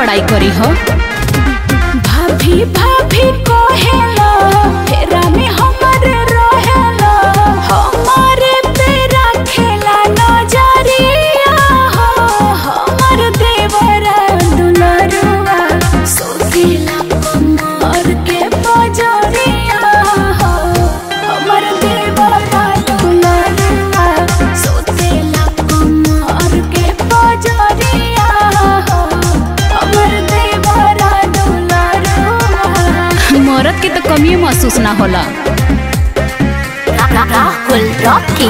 बड़ाई करी हो भाभी भाभी कहेला फेरा में हमरे रहेला हमारे पे रखेला नजरिया हो हमर देवरा दुलरुआ सोतेला कमर के बजरिया हो हमर देवरा दुलरुआ सोतेला कमर के बजरिया हो हमर देवरा दुलरुआ मरद के तो कमी महसूस ना होला Rahul Rocky.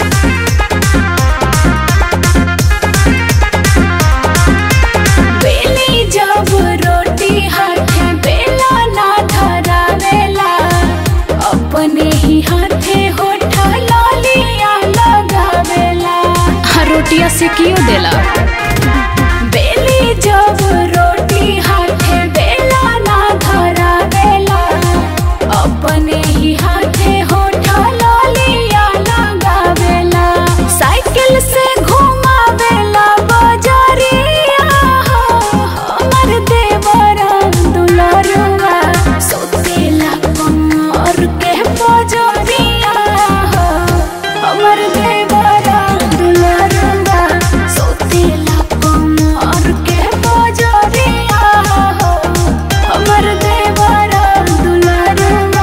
बेली जब रोटी हाथे बेला ना धरावेला अपने ही हाथे होठा लालिया लगावेला रोटिया से क्यों देला बेली जब रोटी हाथे बेला ना धरावेला अपने ही हाथे होठा लालिया लगावेला साइकिल से घुमावेला बजरिया हो हमर देवरा दुलरुआ सोतेला कमर के बजरिया हो हमर देवरा दुलरुआ सोतेला कमर के बजरिया हो हमर देवरा दुलरुआ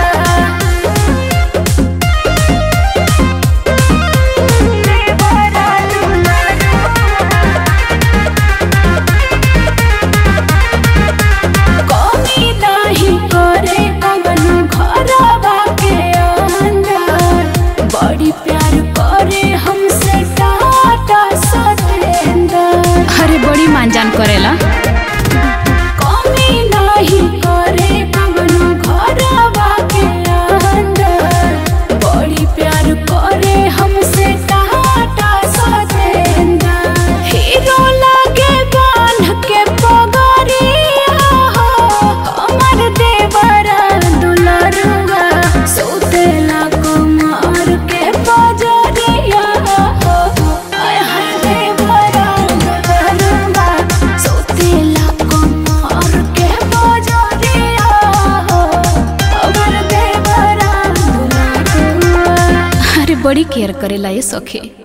कमी नाही करे कवनो घरवा के अंदर बड़ी प्यार करे हमसे टाटा सतेंदर अरे बड़ी मानजान करेला कमी नाही करे कवनो घरवा के अंदर बड़ी प्यार करे हमसे टाटा सतेंदर हीरो लागे बांध के पगरिया हो हमर देवरा दुलरुआ सोतेला कुमार के बजरिया हो आय हाय देवरा दुलरुआ सोतेला कुमार के बजरिया हो हमर देवरा दुलरुआ अरे बड़ी केयर करेला ये सखी